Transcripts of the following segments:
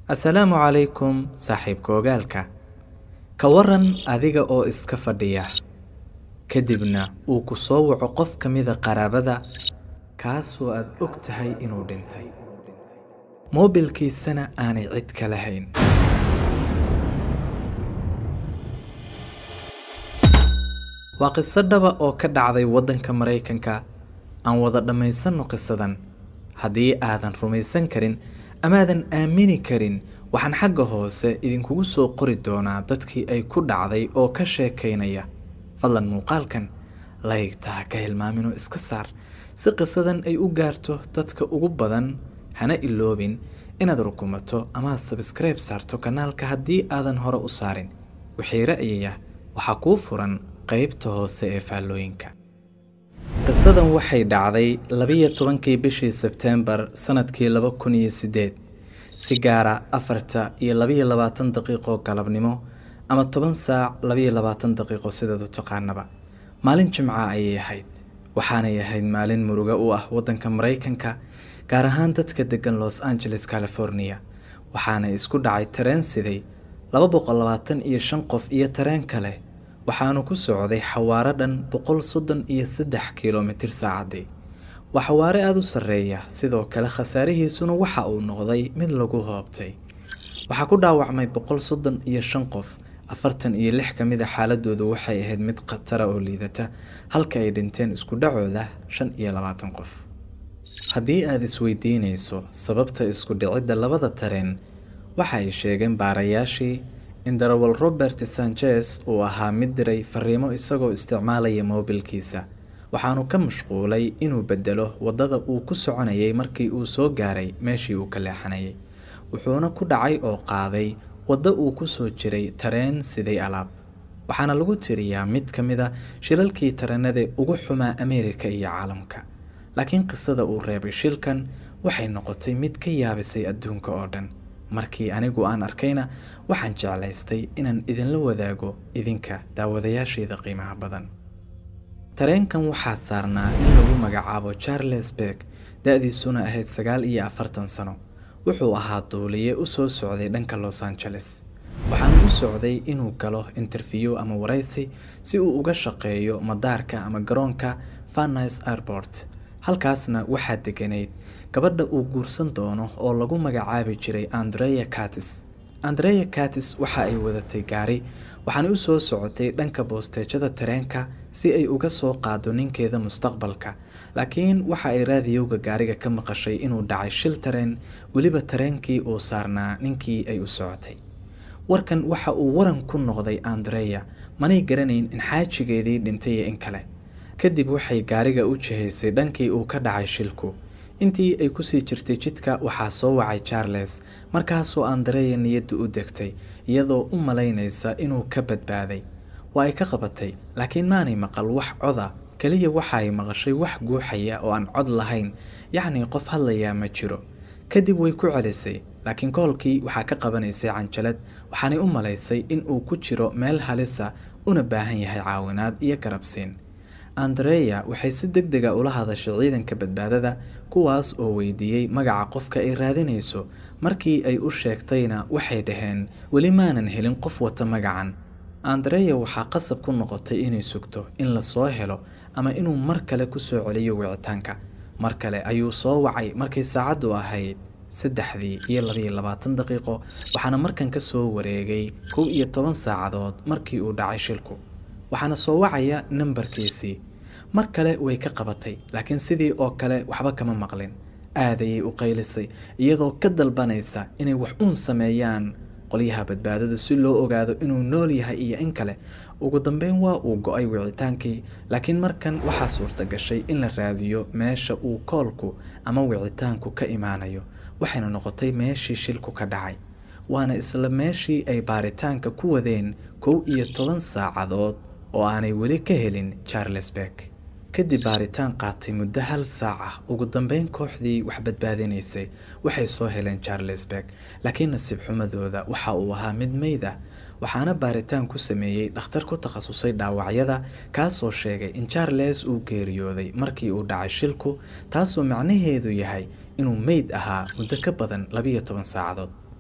assalaamu calaykum saaxiibka ogaalka ka waran adiga oo iska fadhiya kadibna uu ku soo waco qof ka mida qaraabada kaasoo aad og tahay inuu dhintay moobilkiisana aanay cid ka lahayn waa qiso dhaba oo ka dhacday waddanka maraykanka aan wada dhammaysanno qisadan haddii aadan rumaysan karin amaadan aamini karin waxaan xagga hoose idinkugu soo qori doonaa dadkii ay ku dhacday oo ka sheekaynaya fadlan muuqaalkan laygtaha ka hilmaaminoo iska saar si qisadan ay u gaarto dadka ugu badan hana iloobin inaad rukumato amaad sabskribe saarto kanaalka haddii aadan hore u saarin wixii ra'yaya waxaa kuu furan qaybta hoose ee faallooyinka qisadan waxay dhacday labiyo tobankii bishii sebteembar sanadkii laba kun iyo siddeed si gaara afarta iyo labiyo labaatan daqiiqo galabnimo ama toban saac labiyo labaatan daqiiqo sidaad u taqaanaba maalin jimca ayay ahayd waxaanay ahayd maalin muruga u ah waddanka maraykanka gaar ahaan dadka deggan los angeles california waxaana isku dhacay tareen siday laba boqol labaatan iyo shan qof iyo tareen kale waxaanu ku socday xawaaro dhan boqol soddon iyo saddex kilomitir saacaddii waa xawaare aada u sarreeya sidoo kale khasaarihiisuna waxa uu noqday mid lagu hoobtay waxaa ku dhaawacmay boqol soddon iyo shan qof afartan iyo lix ka mida xaaladoodu waxay ahayd mid khatara oo liidata halka ay dhinteen isku dhacooda shan iyo labaatan qof haddii aada isweydiinayso sababta isku dhicidda labada tareen waxa ay sheegeen baarayaashii in darawal robert sanchez uu ahaa mid diray fariimo isagoo isticmaalaya moobilkiisa waxaanu ka mashquulay inuu bedelo waddada uu ku soconayay markii uu soo gaaray meeshii uu ka leexanayay wuxuuna ku dhacay oo qaaday waddo uu ku soo jiray tareen siday alaab waxaana lagu tiriyaa mid ka mid a shilalkii tareenada ugu xumaa ameerika iyo caalamka laakiin qisada uu reebay shilkan waxay noqotay mid ka yaabisay adduunka oo dhan markii anigu aan arkayna waxaan jeclaystay inaan idinla wadaago idinka daawadayaashayda qiimaha badan tareenkan waxaa saarnaa in lagu magacaabo charles berg da-diisuna ahayd sagaal iyo afartan sano wuxuu ahaa duuliye u soo socday dhanka los angeles waxaana u socday inuu galo interview ama waraysi si uu uga shaqeeyo madaarka ama garoonka fanis airport halkaasna waxaa deganayd gabadha uu guursan doono oo lagu magacaabi jiray andrea catis andrea catis waxa ay wadatay gaari waxaana u soo socotay dhanka boosteejada tareenka si ay uga soo qaado ninkeeda mustaqbalka laakiin waxa ay raadiyowga gaariga ka maqashay inuu dhacay shil tareen weliba tareenkii uu saarnaa ninkii ay u socotay warkan waxa uu waran ku noqday andrea manay garanayn in xaajigeedii dhintay iyo in kale kadib waxay gaariga u jihaysay dhankii uu ka dhacay shilku intii ay kusii jirtay jidka waxaa soo wacay charles markaasoo andreya niyaddu u degtay iyadoo u malaynaysa inuu ka badbaaday waa ay ka qabatay laakiin maanay maqal wax coda keliya waxa ay maqashay wax guuxaya oo aan cod lahayn yacnii qof hadlayaa ma jiro kadib way ku celisay laakiin koolkii waxaa ka qabanaysay canjalad waxaanay u malaysay in uu ku jiro meel halisa una baahan yahay caawinaad iyo garabsiin andreya waxay si deg dega ula hadashay ciidanka badbaadada kuwaas oo weydiiyey magaca qofka ay raadinayso markii ay u sheegtayna waxay dhaheen weli maanan helin qof wata magacan andreya waxaa qasab ku noqotay inay sugto in la soo helo ama inuu mar kale ku soo celiyo wicitaanka mar kale ayuu soo wacay markay saacaddu ahayd saddexdii iyo labiyo labaatan daqiiqo waxaana markan ka soo wareegay kow iyo toban saacadood markii uu dhacay shilku waxaana soo wacaya nambarkiisii mar kale way ka qabatay laakiin sidii oo kale waxba kama maqlin aadayay u qaylisay iyadoo ka dalbanaysa inay wax uun sameeyaan qolyaha badbaadada si loo ogaado inuu nool yahay iyo in kale ugu dambeyn waa uu go-ay wicitaankii laakiin markan waxaa suurta gashay in la raadiyo meesha uu koolku ama wicitaanku ka imaanayo waxayna noqotay meeshii shilku ka dhacay waana isla meeshii ay baaritaanka ku wadeen kow iyo toban saacadood oo aanay weli ka helin charles berg kadib baaritaan qaatay muddo hal saac ah ugu dambeyn kooxdii wax badbaadinaysay waxay soo heleen charles berg laakiin nasiib xumadooda waxa uu ahaa mid meyd ah waxaana baaritaan ku sameeyey dhakhtar ku takhasusay dhaawacyada kaasoo sheegay in charles uu geeriyooday markii uu dhacay shilku taasoo macnaheedu yahay inuu meyd ahaa muddo ka badan labiyo toban saacadood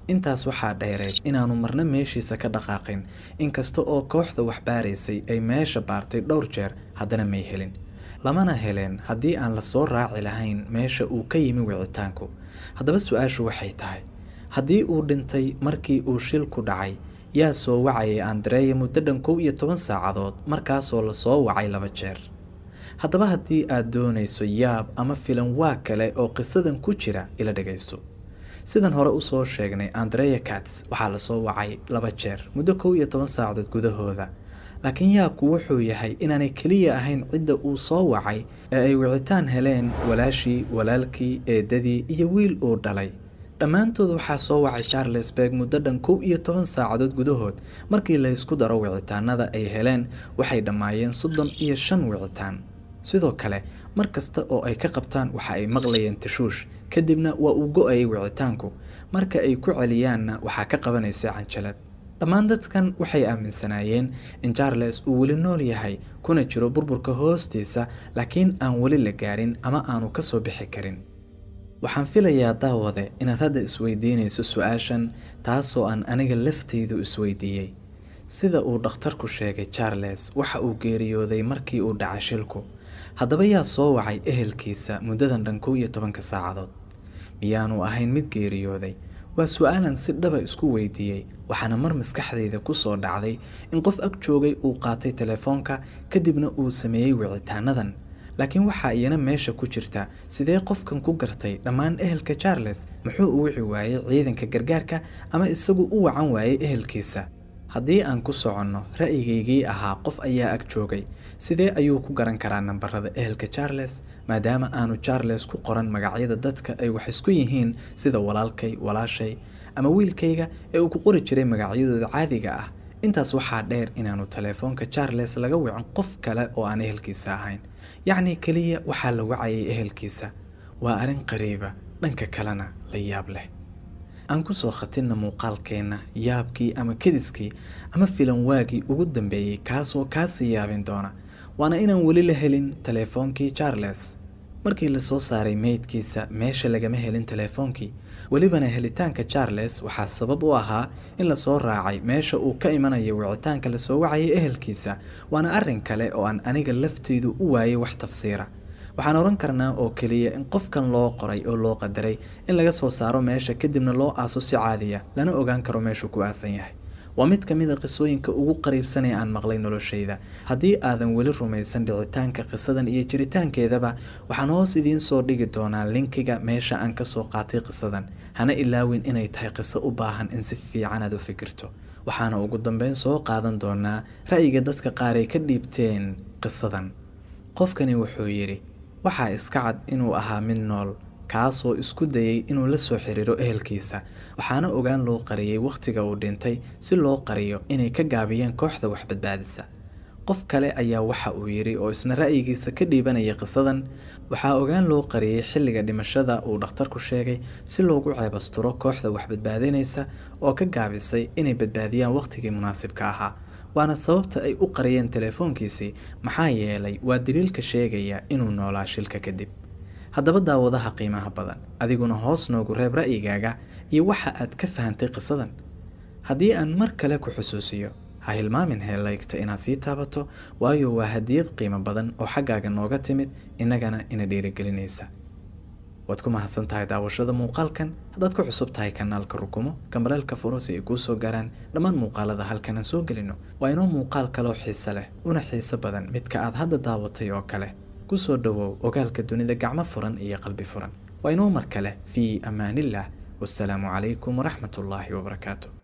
intaas waxaa dheereed inaanu marna meeshiisa ka dhaqaaqin inkasta oo kooxda wax baaraysay ay meesha baartay dhowr jeer haddana may helin lamana heleen haddii aan la soo raaci lahayn meesha uu ka yimi wicitaanku haddaba su-aashu waxay tahay haddii uu dhintay markii uu shilku dhacay yaa soo wacayay andreya muddo dhan kow iyo toban saacadood markaasoo la soo wacay laba jeer haddaba haddii aad doonayso yaab ama filan waa kale oo qisadan ku jira ila dhagaysto sidan hore usoo sheegnay andreya cats waxaa lasoo wacay laba jeer muddo kow iyo toban saacadood gudahooda laakiin yaabku wuxuu yahay inaanay keliya ahayn cidda uu soo wacay ee ay wicitaan heleen walaashii walaalkii eedadii iyo wiil uu dhalay dhammaantood waxaa soo wacay charlesburg muddo dhan kow iyo toban saacadood gudahood markii la ysku daro wicitaanada ay heleen waxay dhammaayeen soddon iyo shan wicitaan sidoo kale mar kasta oo ay ka qabtaan waxa ay maqlayeen tashuush kadibna waa uu go-ayay wicitaanku marka ay ku celiyaanna waxaa ka qabanaysa canjalad dhammaan dadkan waxay aaminsanaayeen in charles uu weli nool yahay kuna jiro burburka hoostiisa laakiin aan weli la gaarin ama aanu ka soo bixi karin waxaan filayaa daawade inaad hadda isweydiinayso su-aashan taasoo aan aniga lafteydu isweydiiyey sida uu dhakhtarku sheegay charles waxa uu geeriyooday markii uu dhacay shilku haddaba yaa soo wacay ehelkiisa muddadan dhan kow iyo tobanka saacadood miyaanu ahayn mid geeriyooday waa su-aalan si dhaba isku weydiiyey waxaana mar maskaxdayda ku soo dhacday in qof ag joogay uu qaatay telefoonka kadibna uu sameeyey wicitaanadan laakiin waxaa iyana meesha ku jirta sidee qofkan ku gartay dhammaan ehelka charles muxuu u wici waayey ciidanka gargaarka ama isagu u wacan waayey ehelkiisa haddii aan ku soconno ra'yigaygii ahaa qof ayaa ag joogay sidee ayuu ku garan karaa nambarada ehelka charles maadaama aanu charles ku qoran magacyada dadka ay wax isku yihiin sida walaalkay walaashay ama wiilkayga ee uu ku qori jiray magacyadooda caadiga ah intaas waxaa dheer inaanu telefoonka charles laga wicin qof kale oo aan ehelkiisa ahayn yacni keliya waxaa la wacayay ehelkiisa waa arrin qariiba dhanka kalena la yaab leh aan ku soo khatinna muuqaalkeenna yaabkii ama kediskii ama filan waagii ugu dambeeyey kaasoo kaasii yaabin doona waana inaan weli la helin teleefoonkii charles markii lasoo saaray meydkiisa meesha lagama helin teleefoonkii welibana helitaanka charles waxaa sabab u ahaa in lasoo raacay meesha uu ka imanayo wicitaanka lasoo wacayay ehelkiisa waana arrin kale oo aan aniga lafteydu u waayay wax tafsiira waxaan odhan karnaa oo keliya in qofkan loo qoray oo loo qadaray in laga soo saaro meesha kadibna loo aaso si caadiya lana ogaan karo meeshuu ku aasan yahay waa mid ka mid a qisooyinka ugu qariibsan ee aan maqlay noloshayda haddii aadan weli rumaysan dhicitaanka qisadan iyo jiritaankeedaba waxaan hoos idiin soo dhigi doonaa linkiga meesha aan ka soo qaatay qisadan hana ilaawin inay tahay qiso u baahan in si fiican aad u fikirto waxaana ugu dambeyn soo qaadan doonaa ra'yiga dadka qaar ay ka dhiibteen qisadan qofkani wuxuu yidhi waxaa iska cad inuu ahaa mid nool kaasoo isku dayay inuu la soo xiriiro ehelkiisa waxaana ogaan loo qariyey wakhtiga uu dhintay si loo qariyo inay ka gaabiyeen kooxda wax badbaadisa qof kale ayaa waxa uu yidhi oo isna ra'yigiisa ka dhiibanaya qisadan waxaa ogaan loo qariyey xilliga dhimashada uu dhakhtarku sheegay si loogu ceebasturo kooxda wax badbaadinaysa oo ka gaabisay inay badbaadiyaan wakhtigii munaasibka ahaa waana sababta ay u qariyeen telefoonkiisii maxaa yeelay waa daliilka sheegaya inuu noolaa shilka kadib haddaba daawadaha qiimaha badan adiguna hoos noogu reeb ra'yigaaga iyo waxa aad ka fahantay qisadan haddii aan mar kale ku xusuusiyo ha hilmaamin heelaygta inaad sii taabato waayo waa hadiyad qiimo badan oo xaggaaga nooga timid innagana ina dhiirigelinaysa waad ku mahadsan tahay daawashada muuqaalkan haddaad ku cusub tahay kanaalka rukumo gambaleelka furo si ay kuu soo gaaraan dhammaan muuqaalada halkan aan soo gelino waa inoo muuqaal kaloo xiise leh una xiise badan midka aad hadda daawatay oo kale ku soo dhowow ogaalka dunida gacmo furan iyo qalbi furan waa inoo mar kale fii amaaniillah wasalaamu calaykum waraxmat ullaahi wabarakaatu